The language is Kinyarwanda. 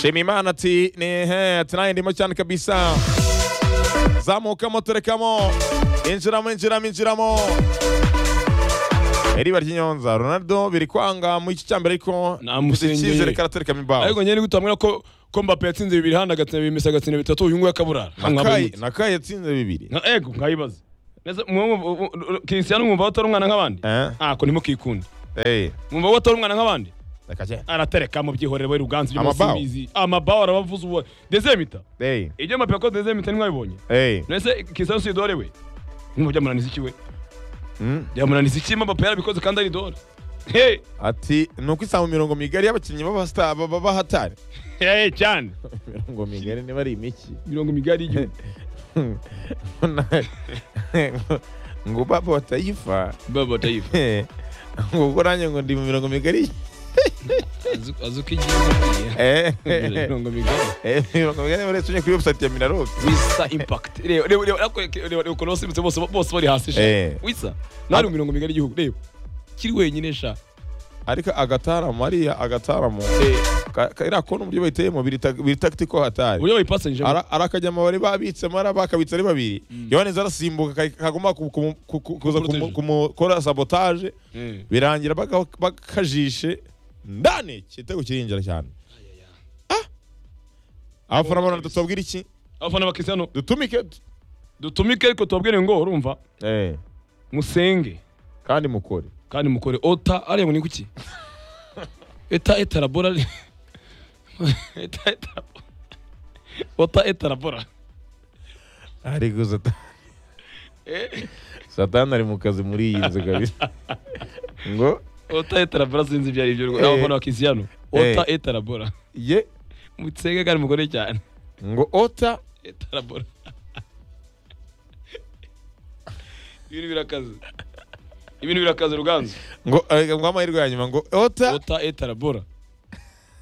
Shimimana ati nihe tunaye ndimo cyane kabisa zamukamo turekamo injiramo injiramo injiramo iriba ry'inyonza Ronaldo biri kwanga mu gice cya mbere ariko Nta mfite musenyeri. icyizere ko araterekamo imbaho ariko njye nigute wambwira ko ko mbappe yatsinze bibiri handi agatsina bibiri mesi agatsina bitatu uyu nguyu akaburara Nakayi- nakayi yatsinze bibiri nka ego nkayibaza Mbese mwe- mwe- mwe- mwe- Cristiano mwumva watari umwana nk'abandi Eh? ako nimo kikunda Eh, mwumva watari umwana nk'abandi reka cyane. aratereka mu byihorere we ruganzu byo Amabaho. simbizi amabaho arabavuza uwo dezemita Eh, ibyo mbappe yakoze dezemita ntimwabibonye eh, mbese Cristiano si idore we mwumva byamunaniza iki we mm. byamunaniza iki mbappe yarabikoze kandi ari idore Hey, ati ni uko isanga imirongo migari y'abakinnyi b'abasta- ba- ba- b'ahatari hey, cyane imirongo migari niba ari imiki mirongo migari y'igihugu ngo baba batayifa baba batayifu ngo ubwo nanjye ngo ndi mu mirongo migari azi uko igihugu Eh, mirongo migari eh, mirongo migari muri tunye kuri website ya minaroc wisa impact reba reba reba ariko reba reba ukuntu basimbutse bose bose bari hasi sha Eh. wisa nari mu mirongo migari y'igihugu reba kiri wenyine sha ariko agataramu ariya agataramu ka- ka- iriya kona uburyo bayiteyemo biri ta- biri tactical hatari uburyo bayipasanyije Ara- arakajyama bari babitsemo ari bakabitsa ari babiri yohaneza arasimbuka ka- kagomba ku- ku- ku- ku- kuza Kuproteje. kumukora sabotage birangira baka- bakajishe ndane igitego kirinjira cyane Ah! abafana barona tutubwira iki abafana ba Cristiano dutumike tu- dutumike ariko tubabwire ngo urumva Eh, musenge kandi mukore kandi mukore ota ariya ngo ni kuki eta eta labora ari- eta eta labora. ota eta labora ariko satani satani ari mu kazi muri iyi nzu kabisa ngo ota eta labora sinzi ibyo ari byo Eh. abafana ba Cristiano ota Eh. eta labora ye musenge kandi mukore cyane ngo ota Etarabora. Ibintu birakaze. Ibintu birakaze ruganzu. ngo eh, ngo amahirwe ya nyuma ngo ota Ota etarabora.